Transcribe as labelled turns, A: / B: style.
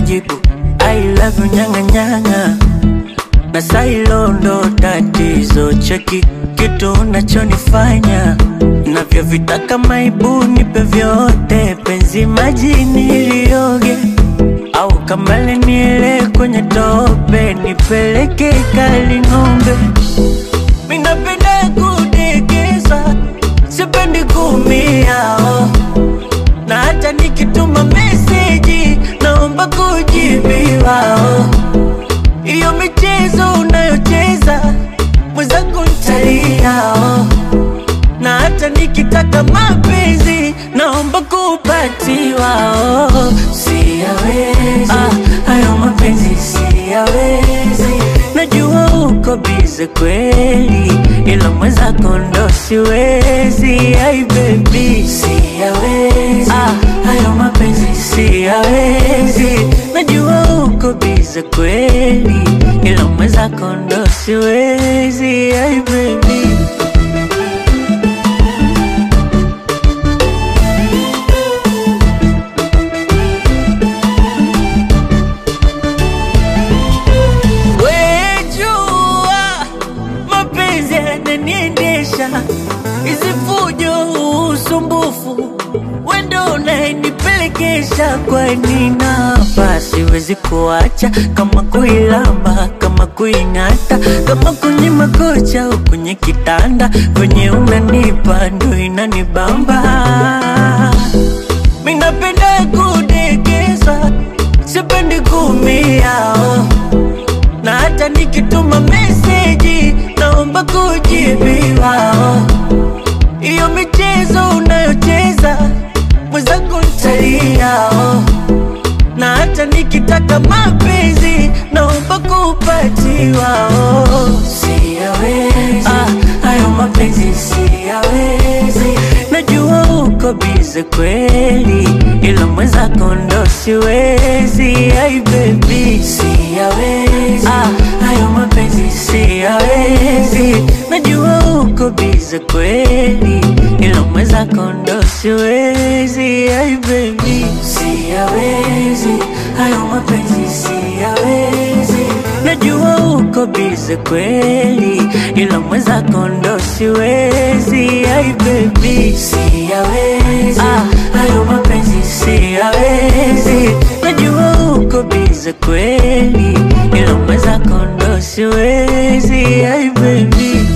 A: najibu I love you nyanga nyanga na sailo ndo tatizo cheki kitu unachonifanya navyovitaka maibu nipe vyote penzi majini ilioge au kamale niele kwenye tope nipeleke kali ng'ombe minapenda kudekeza sipendi kumia oh. na hata nikituma meseji naomba kujibiwa oh. Iyo michezo unayocheza mwenzangu ntalia oh. Na hata nikitaka mapenzi naomba kupatiwa oh. Siyawezi ah, hayo mapenzi siyawezi, najua uko bize kweli, ila mwenzako ndo siwezi. Ai baby siyawezi ah, hayo mapenzi siyawezi, najua uko bize kweli, ila mwenzako ndo siwezi. Ai baby Wejua mapenzi yananiendesha, hizi fujo, usumbufu, wendo unayenipelekesha. Kwani napa siwezi kuacha, kama kuilamba, kama kuing'ata, kama kwenye makocha au kwenye kitanda, kwenye unanipa ndo inanibamba. Minapenda kudekeza, sipendi kumia oh na hata nikituma meseji naomba kujibiwa. oh. Iyo michezo unayocheza mwenzangu ntalia, oh. na hata nikitaka mapenzi naomba kupatiwa. oh. Siyawezi ah, hayo mapenzi siyawezi, najua uko bize kweli, ila mwenzako ndo siwezi. Ai baby siyawezi ah, hayo mapenzi siyawezi, najua uko bize kweli, ila mwenzako ndo siwezi. Ai baby siyawezi, hayo mapenzi siyawezi, najua uko bize kweli, ila mwenzako ndo siwezi. Ai baby siyawezi ah, hayo mapenzi siyawezi, najua uko bize kweli, ila mwenzako ndo siwezi. Ai baby